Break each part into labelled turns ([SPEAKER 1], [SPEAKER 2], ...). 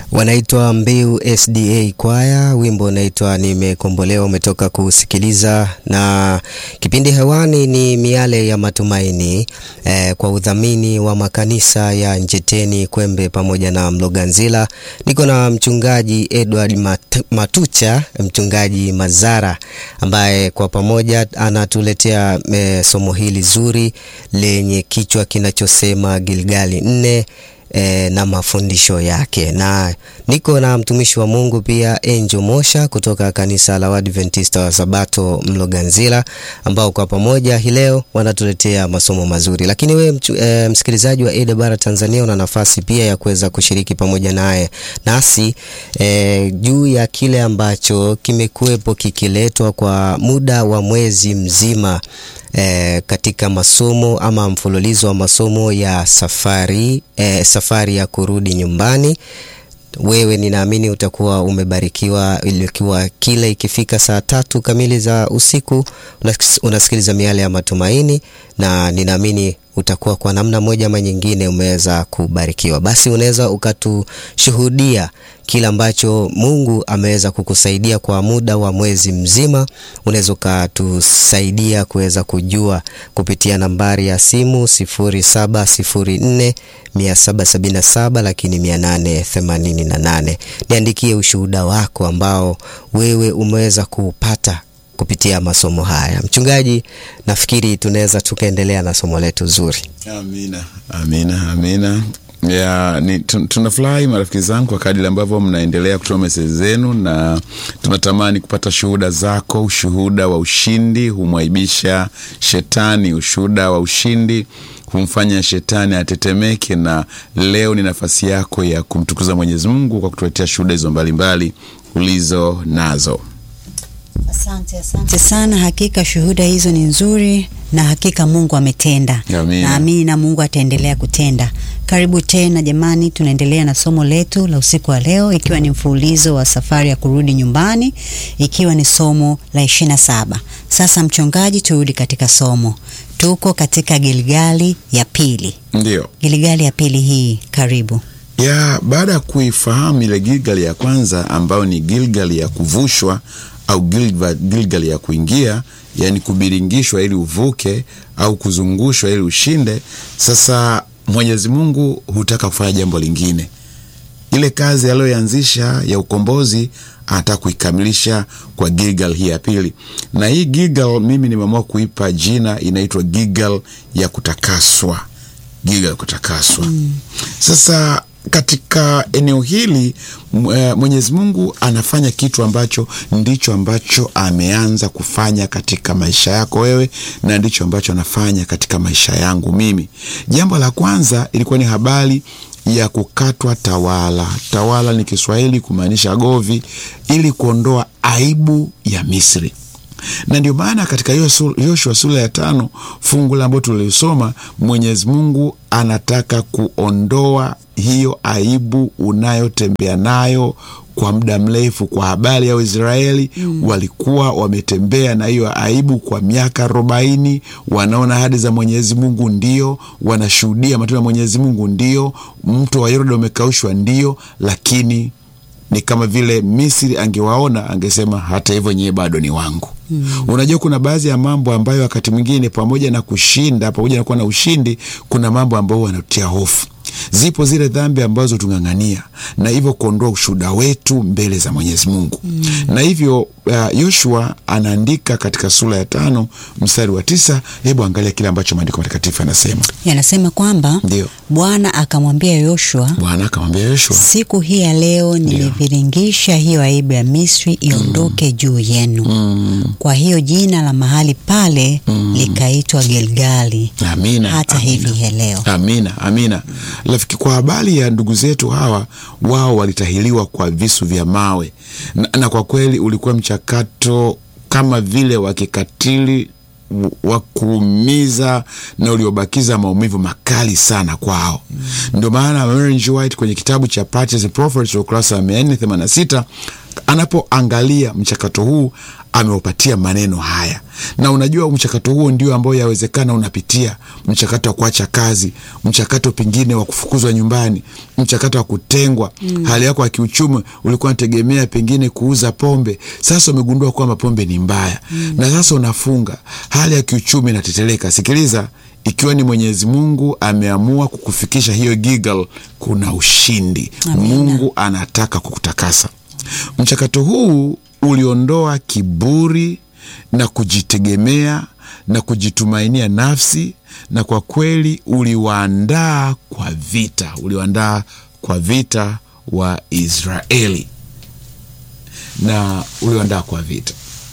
[SPEAKER 1] Wanaitwa Mbiu SDA Kwaya, wimbo unaitwa Nimekombolewa, umetoka kusikiliza, na kipindi hewani ni Miale ya Matumaini eh, kwa udhamini wa makanisa ya Njeteni, Kwembe pamoja na Mloganzila. Niko na mchungaji Edward Mat Matucha, mchungaji Mazara ambaye kwa pamoja anatuletea eh, somo hili zuri lenye kichwa kinachosema Gilgali nne E, na mafundisho yake, na niko na mtumishi wa Mungu pia Angel Mosha kutoka kanisa la Waadventista wa Sabato Mloganzila, ambao kwa pamoja hii leo wanatuletea masomo mazuri. Lakini wewe e, msikilizaji wa AWR Tanzania una nafasi pia ya kuweza kushiriki pamoja naye nasi e, juu ya kile ambacho kimekuwepo kikiletwa kwa muda wa mwezi mzima E, katika masomo ama mfululizo wa masomo ya safari e, safari ya kurudi nyumbani. Wewe ninaamini utakuwa umebarikiwa, ilikuwa kila ikifika saa tatu kamili za usiku unasikiliza Miale ya Matumaini, na ninaamini utakuwa kwa namna moja ama nyingine umeweza kubarikiwa. Basi unaweza ukatushuhudia kile ambacho Mungu ameweza kukusaidia kwa muda wa mwezi mzima. Unaweza ukatusaidia kuweza kujua kupitia nambari ya simu 0704 777 lakini 888. Niandikie ushuhuda wako ambao wewe umeweza kuupata kupitia masomo haya. Mchungaji, nafikiri tunaweza tukaendelea na somo letu zuri.
[SPEAKER 2] Amina, amina, amina. Ya, ni, tunafurahi marafiki zangu kwa kadiri ambavyo mnaendelea kutoa meseji zenu, na tunatamani kupata shuhuda zako. Ushuhuda wa ushindi humwaibisha shetani, ushuhuda wa ushindi humfanya shetani atetemeke, na leo ni nafasi yako ya kumtukuza Mwenyezi Mungu kwa kutuletea shuhuda hizo mbalimbali ulizo nazo.
[SPEAKER 3] Asante, asante sana. Hakika shuhuda hizo ni nzuri na hakika Mungu ametenda. Naamini na Mungu ataendelea kutenda. Karibu tena jamani, tunaendelea na somo letu la usiku wa leo, ikiwa ni mfululizo wa safari ya kurudi nyumbani, ikiwa ni somo la ishirini na saba. Sasa mchungaji, turudi katika somo. Tuko katika Gilgali ya pili.
[SPEAKER 2] Ndio,
[SPEAKER 3] Gilgali ya pili hii, karibu
[SPEAKER 2] ya baada ya kuifahamu ile Gilgali ya kwanza ambayo ni Gilgali ya kuvushwa au Gilgali ya kuingia, yani kubiringishwa ili uvuke au kuzungushwa ili ushinde. Sasa Mwenyezi Mungu hutaka kufanya jambo lingine. Ile kazi aliyoanzisha ya ukombozi anataka kuikamilisha kwa Gilgal hii ya pili, na hii Gilgal mimi nimeamua kuipa jina, inaitwa Gilgal ya kutakaswa. Gilgal ya kutakaswa. Mm. Sasa katika eneo hili Mwenyezi Mungu anafanya kitu ambacho ndicho ambacho ameanza kufanya katika maisha yako wewe, na ndicho ambacho anafanya katika maisha yangu mimi. Jambo la kwanza ilikuwa ni habari ya kukatwa tawala. Tawala ni Kiswahili kumaanisha govi, ili kuondoa aibu ya Misri na ndio maana katika Yoshua sura ya tano fungu la ambalo tulilisoma, Mwenyezi Mungu anataka kuondoa hiyo aibu unayotembea nayo kwa muda mrefu. Kwa habari ya Waisraeli mm. walikuwa wametembea na hiyo aibu kwa miaka arobaini, wanaona ahadi za Mwenyezi Mungu ndio, wanashuhudia matendo ya Mwenyezi Mungu ndio, mto wa Yordani umekaushwa ndio, lakini ni kama vile Misri angewaona angesema, hata hivyo nyewe bado ni wangu. Mm. Unajua, kuna baadhi ya mambo ambayo wakati mwingine pamoja na kushinda, pamoja na kuwa na ushindi, kuna mambo ambayo wanatia hofu. Zipo zile dhambi ambazo tung'ang'ania na hivyo kuondoa ushuhuda wetu mbele za Mwenyezi Mungu. Mm. Na hivyo Yoshua uh, anaandika katika sura ya tano mstari wa tisa. Hebu angalia kile ambacho maandiko matakatifu yanasema.
[SPEAKER 3] Yanasema kwamba
[SPEAKER 2] ndio
[SPEAKER 3] Bwana akamwambia Yoshua,
[SPEAKER 2] Bwana akamwambia Yoshua,
[SPEAKER 3] siku hii ya leo nimeviringisha hiyo aibu ya Misri iondoke mm. juu yenu. Mm. Kwa hiyo jina la mahali pale mm. likaitwa Gilgali.
[SPEAKER 2] Amina,
[SPEAKER 3] hata
[SPEAKER 2] amina.
[SPEAKER 3] hivi ya leo.
[SPEAKER 2] Amina, amina. Rafiki, kwa habari ya ndugu zetu hawa, wao walitahiliwa kwa visu vya mawe na, na kwa kweli ulikuwa mchakato kama vile wa kikatili wa kuumiza na uliobakiza maumivu makali sana kwao. Mm. Ndio maana Ellen G. White kwenye kitabu cha Patriarchs and Prophets ukurasa wa mia nne themanini na sita anapoangalia mchakato huu ameupatia maneno haya, na unajua mchakato huo ndio ambao yawezekana unapitia mchakato wa kuacha kazi, mchakato pengine wa kufukuzwa nyumbani, mchakato wa kutengwa. mm. hali yako ya kiuchumi, ulikuwa unategemea pengine kuuza pombe, sasa umegundua kwamba pombe ni mbaya. mm. na sasa unafunga, hali ya kiuchumi inateteleka. Sikiliza, ikiwa ni Mwenyezi Mungu ameamua kukufikisha hiyo Gilgal, kuna ushindi.
[SPEAKER 3] Amina.
[SPEAKER 2] Mungu anataka kukutakasa. Mchakato huu uliondoa kiburi na kujitegemea na kujitumainia nafsi, na kwa kweli uliwaandaa kwa vita, uliwaandaa kwa vita wa Israeli na uliwaandaa kwa vita.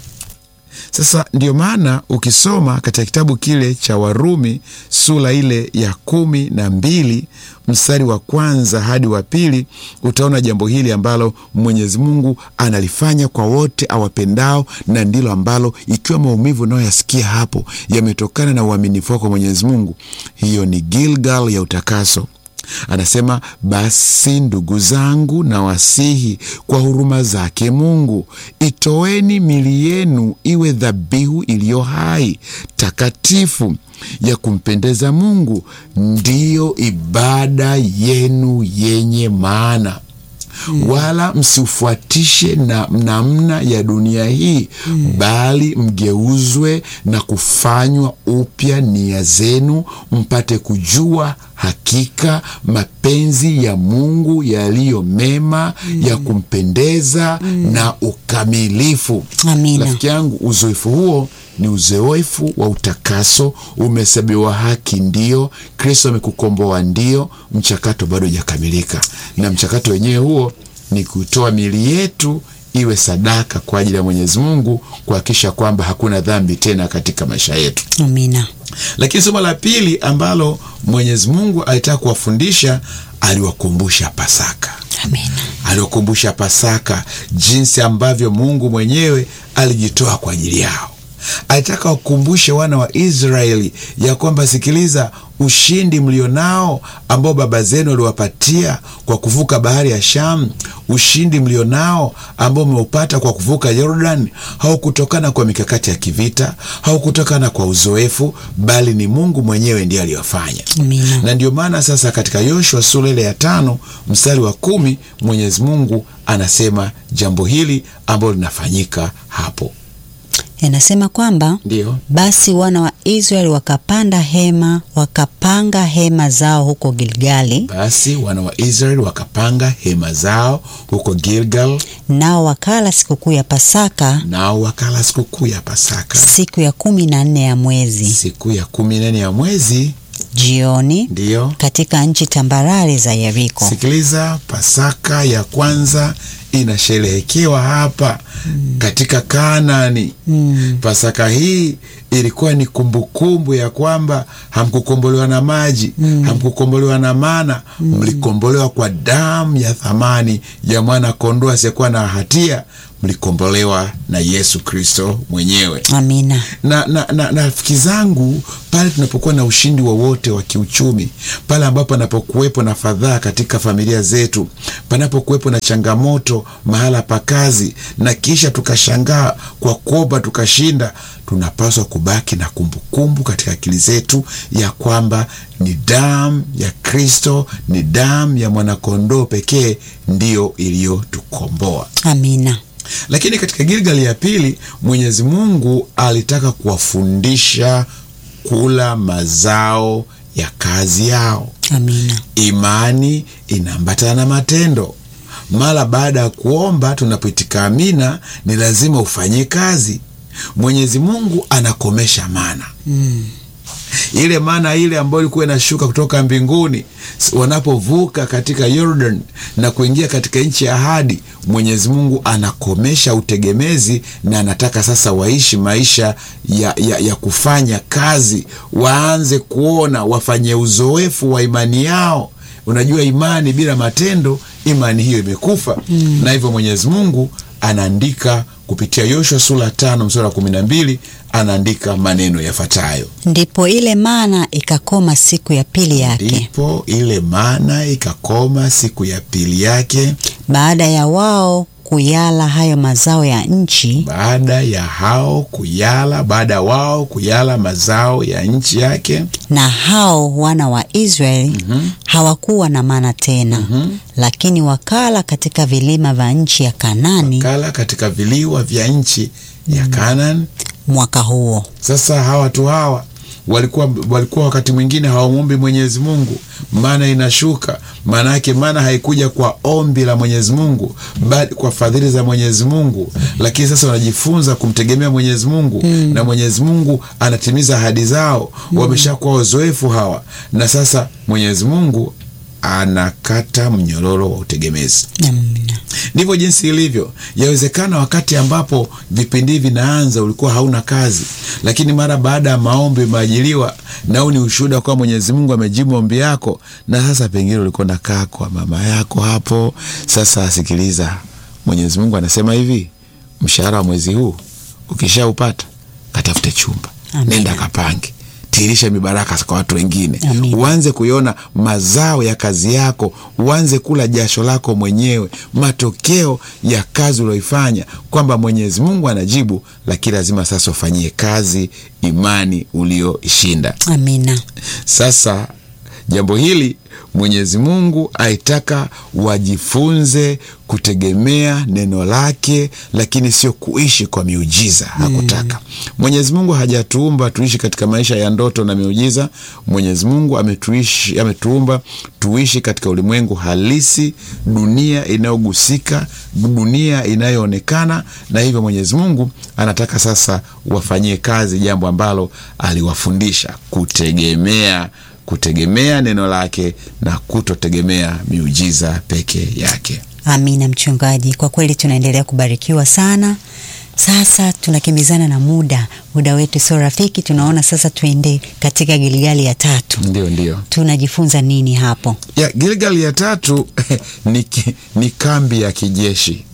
[SPEAKER 2] Sasa ndio maana ukisoma katika kitabu kile cha Warumi sura ile ya kumi na mbili mstari wa kwanza hadi wa pili utaona jambo hili ambalo Mwenyezi Mungu analifanya kwa wote awapendao, na ndilo ambalo ikiwa maumivu unayoyasikia hapo yametokana na uaminifu wako Mwenyezi Mungu, hiyo ni Gilgal ya utakaso. Anasema, basi ndugu zangu, na wasihi kwa huruma zake Mungu, itoeni mili yenu iwe dhabihu iliyo hai, takatifu, ya kumpendeza Mungu, ndiyo ibada yenu yenye maana. Mm. Wala msiufuatishe na namna ya dunia hii mm. Bali mgeuzwe na kufanywa upya nia zenu, mpate kujua hakika mapenzi ya Mungu yaliyo mema mm. ya kumpendeza mm. na ukamilifu.
[SPEAKER 3] Amina.
[SPEAKER 2] Rafiki yangu, uzoefu huo ni uzoefu wa utakaso. Umehesabiwa haki, ndio. Kristo amekukomboa, ndio. Mchakato bado hujakamilika, na mchakato wenyewe huo ni kutoa miili yetu iwe sadaka kwa ajili ya Mwenyezi Mungu, kuhakikisha kwamba hakuna dhambi tena katika maisha yetu.
[SPEAKER 3] Amina.
[SPEAKER 2] Lakini somo la pili ambalo Mwenyezi Mungu alitaka kuwafundisha, aliwakumbusha Pasaka.
[SPEAKER 3] Amina.
[SPEAKER 2] Aliwakumbusha Pasaka, jinsi ambavyo Mungu mwenyewe alijitoa kwa ajili yao. Alitaka wakumbushe wana wa Israeli ya kwamba, sikiliza, ushindi mlionao ambao baba zenu waliwapatia kwa kuvuka bahari ya Shamu, ushindi mlionao ambao umeupata kwa kuvuka Yordan, haukutokana kwa mikakati ya kivita, haukutokana kwa uzoefu, bali ni Mungu mwenyewe ndiye aliyofanya.
[SPEAKER 3] Amina.
[SPEAKER 2] Na ndio maana sasa katika Yoshua sura ile ya tano mstari wa kumi Mwenyezi Mungu anasema jambo hili ambalo linafanyika hapo,
[SPEAKER 3] Yanasema kwamba
[SPEAKER 2] ndio
[SPEAKER 3] basi wana wa Israeli wakapanda hema, wakapanga hema zao huko Gilgali,
[SPEAKER 2] Basi wana wa Israeli wakapanga hema zao huko Gilgal,
[SPEAKER 3] nao wakala sikukuu ya Pasaka
[SPEAKER 2] nao wakala sikukuu ya Pasaka
[SPEAKER 3] siku ya kumi na nne ya mwezi
[SPEAKER 2] siku ya kumi na nne ya mwezi.
[SPEAKER 3] jioni
[SPEAKER 2] Ndiyo,
[SPEAKER 3] katika nchi tambarare za Yeriko.
[SPEAKER 2] sikiliza, Pasaka ya kwanza inasherehekewa hapa katika Kanaani. Pasaka hii ilikuwa ni kumbukumbu ya kwamba hamkukombolewa na maji, hamkukombolewa na mana, mlikombolewa kwa damu ya thamani ya mwana kondoo asiyekuwa na hatia, mlikombolewa na Yesu Kristo mwenyewe
[SPEAKER 3] Amina.
[SPEAKER 2] na na na na rafiki zangu, pale tunapokuwa na ushindi wowote wa, wa kiuchumi, pale ambapo panapokuwepo na fadhaa katika familia zetu, panapokuwepo na changamoto mahala pa kazi, na kisha tukashangaa kwa kuomba tukashinda, tunapaswa kubaki na kumbukumbu katika akili zetu ya kwamba ni damu ya Kristo, ni damu ya mwanakondoo pekee ndiyo iliyotukomboa.
[SPEAKER 3] Amina.
[SPEAKER 2] Lakini katika Gilgali ya pili Mwenyezi Mungu alitaka kuwafundisha kula mazao ya kazi yao.
[SPEAKER 3] Amina.
[SPEAKER 2] Imani inaambatana na matendo. Mara baada ya kuomba, tunapoitika amina, ni lazima ufanye kazi. Mwenyezi Mungu anakomesha mana ile mana ile ambayo ilikuwa inashuka kutoka mbinguni s- wanapovuka katika Jordan na kuingia katika nchi ya ahadi, Mwenyezi Mungu anakomesha utegemezi na anataka sasa waishi maisha ya, ya, ya kufanya kazi, waanze kuona, wafanye uzoefu wa imani yao. Unajua, imani bila matendo, imani hiyo imekufa. Na hivyo Mwenyezi Mungu anaandika kupitia Yoshua sura tano mstari wa kumi na mbili anaandika maneno yafuatayo:
[SPEAKER 3] Ndipo ile mana ikakoma siku ya pili yake
[SPEAKER 2] ndipo ile mana ikakoma siku ya pili yake
[SPEAKER 3] baada ya wao kuyala hayo mazao ya nchi,
[SPEAKER 2] baada ya hao kuyala, baada ya wao kuyala mazao ya nchi yake,
[SPEAKER 3] na hao wana wa Israeli hawakuwa na mana tena, lakini wakala katika vilima vya nchi ya Kanani
[SPEAKER 2] kala katika viliwa vya nchi ya Kanaan.
[SPEAKER 3] mwaka huo.
[SPEAKER 2] Sasa hawa watu hawa walikuwa walikuwa wakati mwingine hawamwombi Mwenyezi Mungu, mana inashuka. Maana yake mana haikuja kwa ombi la Mwenyezi Mungu, bali kwa fadhili za Mwenyezi Mungu. Lakini sasa wanajifunza kumtegemea Mwenyezi Mungu na Mwenyezi Mungu anatimiza ahadi zao. Wameshakuwa wazoefu hawa, na sasa Mwenyezi Mungu anakata mnyororo wa utegemezi.
[SPEAKER 3] Amina.
[SPEAKER 2] Ndivyo jinsi ilivyo. Yawezekana wakati ambapo vipindi hivi vinaanza ulikuwa hauna kazi, lakini mara baada ya maombi umeajiliwa, nao ni ushuhuda kwa Mwenyezi Mungu amejibu ombi yako, na sasa pengine ulikuwa nakaa kwa mama yako hapo. Sasa asikiliza, Mwenyezi Mungu anasema hivi, mshahara wa mwezi huu ukishaupata, katafute chumba,
[SPEAKER 3] Amina.
[SPEAKER 2] nenda kapange tirisha mibaraka kwa watu wengine,
[SPEAKER 3] Amina.
[SPEAKER 2] uanze kuiona mazao ya kazi yako, uanze kula jasho lako mwenyewe, matokeo ya kazi ulioifanya, kwamba Mwenyezi Mungu anajibu, lakini lazima sasa ufanyie kazi imani ulioishinda.
[SPEAKER 3] Amina.
[SPEAKER 2] Sasa jambo hili Mwenyezi Mungu aitaka wajifunze kutegemea neno lake, lakini sio kuishi kwa miujiza. Hakutaka Mwenyezi Mungu hajatuumba tuishi katika maisha ya ndoto na miujiza. Mwenyezi Mungu ametuishi, ametuumba tuishi katika ulimwengu halisi, dunia inayogusika, dunia inayoonekana, na hivyo Mwenyezi Mungu anataka sasa wafanyie kazi jambo ambalo aliwafundisha kutegemea kutegemea neno lake na kutotegemea miujiza peke yake.
[SPEAKER 3] Amina mchungaji, kwa kweli tunaendelea kubarikiwa sana. Sasa tunakimbizana na muda, muda wetu sio rafiki. Tunaona sasa tuende katika Gilgali ya tatu,
[SPEAKER 2] Ndio, ndio
[SPEAKER 3] tunajifunza nini hapo?
[SPEAKER 2] ya Gilgal ya tatu ni, ki- ni kambi ya kijeshi.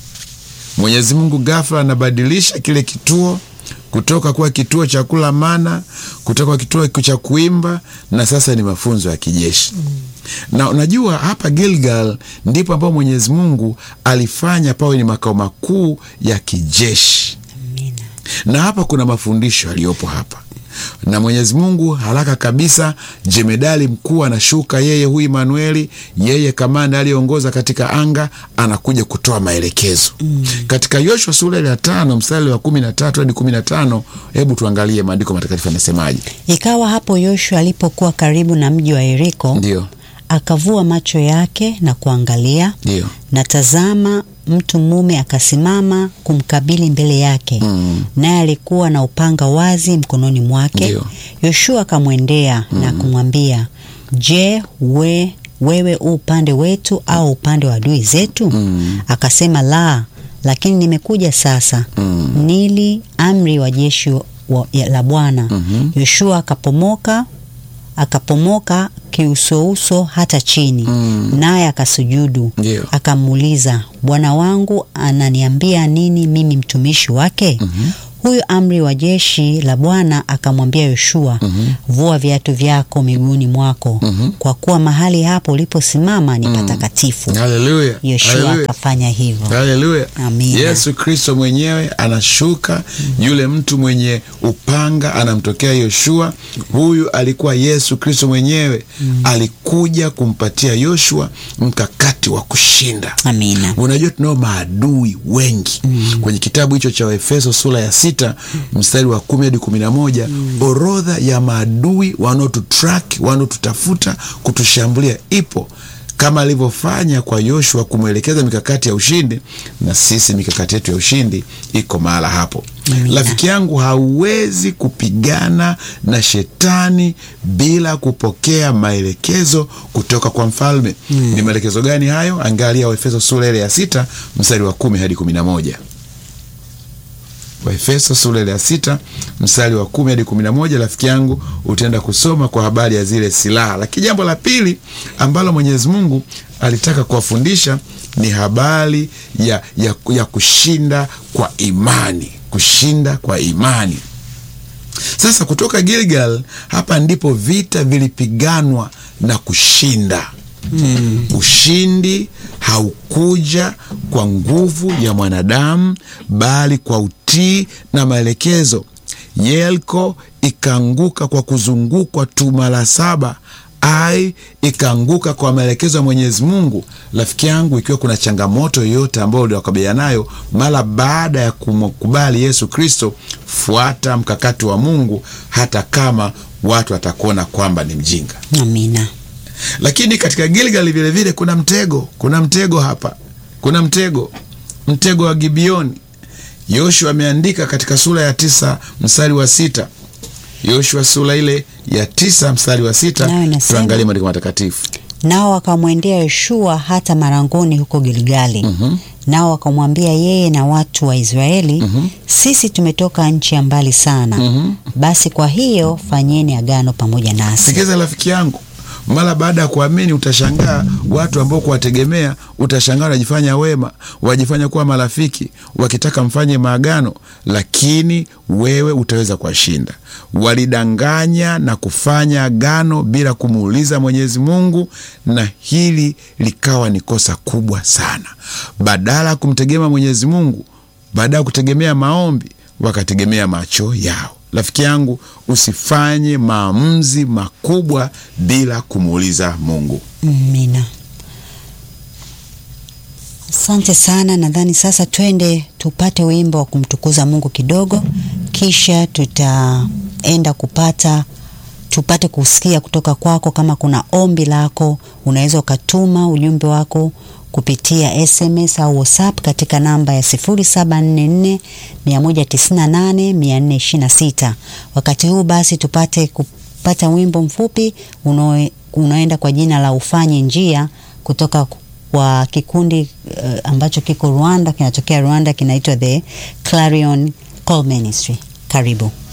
[SPEAKER 2] Mwenyezi Mungu ghafla anabadilisha kile kituo kutoka kuwa kituo cha kula mana, kutoka kituo cha kuimba, na sasa ni mafunzo ya kijeshi na unajua hapa Gilgal ndipo ambapo Mwenyezi Mungu alifanya pawe ni makao makuu ya kijeshi
[SPEAKER 3] Amina.
[SPEAKER 2] na hapa kuna mafundisho yaliyopo hapa na Mwenyezi Mungu haraka kabisa, jemedali mkuu anashuka, yeye huyu Imanueli, yeye kamanda aliyeongoza katika anga, anakuja kutoa maelekezo katika Yoshua sura ile ya tano mstari wa kumi na tatu hadi kumi na tano Hebu tuangalie maandiko matakatifu yanasemaje.
[SPEAKER 3] Ikawa hapo Yoshua alipokuwa karibu na mji wa Yeriko,
[SPEAKER 2] Ndio,
[SPEAKER 3] akavua macho yake na kuangalia,
[SPEAKER 2] ndio,
[SPEAKER 3] na tazama, mtu mume akasimama kumkabili mbele yake, naye alikuwa na upanga wazi mkononi mwake.
[SPEAKER 2] Ndio.
[SPEAKER 3] Yoshua akamwendea na kumwambia, Je, we, wewe u upande wetu au upande wa adui zetu? Akasema, la, lakini nimekuja sasa. Nili amri wa jeshi wa- ya- la Bwana. Yoshua akapomoka akapomoka kiusouso hata chini, naye akasujudu.
[SPEAKER 2] Ndio.
[SPEAKER 3] Akamuuliza, bwana wangu ananiambia nini mimi mtumishi wake? Huyu amri wa jeshi la Bwana akamwambia Yoshua, vua viatu vyako miguuni mwako, kwa kuwa mahali hapo uliposimama ni patakatifu.
[SPEAKER 2] haleluya,
[SPEAKER 3] Yoshua
[SPEAKER 2] haleluya.
[SPEAKER 3] akafanya hivyo.
[SPEAKER 2] Haleluya.
[SPEAKER 3] Amina.
[SPEAKER 2] Yesu Kristo mwenyewe anashuka, yule mtu mwenye upanga anamtokea Yoshua. Huyu alikuwa Yesu Kristo mwenyewe, alikuja kumpatia Yoshua mkakati wa kushinda.
[SPEAKER 3] Amina.
[SPEAKER 2] Unajua, tunao maadui wengi kwenye kitabu hicho cha Waefeso sura ya sita mstari wa kumi hadi kumi na moja orodha ya maadui wanaotutrack wanaotutafuta kutushambulia ipo kama alivyofanya kwa Yoshua kumwelekeza mikakati ya ushindi, na sisi mikakati yetu ya ushindi iko mahala hapo. Rafiki yangu, hauwezi kupigana na shetani bila kupokea maelekezo kutoka kwa mfalme. Ni maelekezo gani hayo? Angalia Waefeso sura ile ya sita mstari wa kumi hadi kumi na moja. Waefeso sura ile ya sita mstari wa kumi hadi kumi na moja. Rafiki yangu, utaenda kusoma kwa habari ya zile silaha. Lakini jambo la pili ambalo Mwenyezi Mungu alitaka kuwafundisha ni habari ya, ya, ya kushinda kwa imani, kushinda kwa imani. Sasa kutoka Gilgal, hapa ndipo vita vilipiganwa na kushinda. mm. Ushindi haukuja kwa nguvu ya mwanadamu, bali kwa utii na maelekezo. Yeriko ikaanguka kwa kuzungukwa tu mara saba ai ikaanguka kwa maelekezo ya Mwenyezi Mungu. Rafiki yangu, ikiwa kuna changamoto yoyote ambayo uliwakabiliana nayo mara baada ya kumkubali Yesu Kristo, fuata mkakati wa Mungu hata kama watu watakuona kwamba ni mjinga.
[SPEAKER 3] Amina.
[SPEAKER 2] Lakini katika Gilgali vile vile kuna mtego, kuna mtego hapa, kuna mtego, mtego wa Gibeoni. Yoshua ameandika katika sura ya tisa mstari wa sita Yoshua sura ile ya tisa mstari wa sita tuangalie maandiko matakatifu.
[SPEAKER 3] Nao wakamwendea Yoshua hata marangoni huko Gilgali. mm -hmm. Nao wakamwambia yeye na watu wa Israeli, mm -hmm. sisi tumetoka nchi ya mbali sana. mm -hmm. Basi kwa hiyo fanyeni agano pamoja nasi.
[SPEAKER 2] Sikiza rafiki yangu, mara baada ya kuamini utashangaa watu ambao kuwategemea, utashangaa wanajifanya wema, wajifanya kuwa marafiki, wakitaka mfanye maagano, lakini wewe utaweza kuwashinda. Walidanganya na kufanya agano bila kumuuliza Mwenyezi Mungu, na hili likawa ni kosa kubwa sana. Badala ya kumtegemea Mwenyezi Mungu, baada ya kutegemea maombi, wakategemea macho yao. Rafiki yangu, usifanye maamuzi makubwa bila kumuuliza Mungu.
[SPEAKER 3] Amina. Asante sana. Nadhani sasa twende tupate wimbo wa kumtukuza Mungu kidogo, kisha tutaenda kupata tupate kusikia kutoka kwako. Kama kuna ombi lako, unaweza ukatuma ujumbe wako kupitia SMS au WhatsApp katika namba ya 0744 198 426. Wakati huu basi tupate kupata wimbo mfupi uno, unaenda kwa jina la ufanye njia kutoka kwa kikundi uh, ambacho kiko Rwanda, kinatokea Rwanda, kinaitwa The Clarion Call Ministry. Karibu.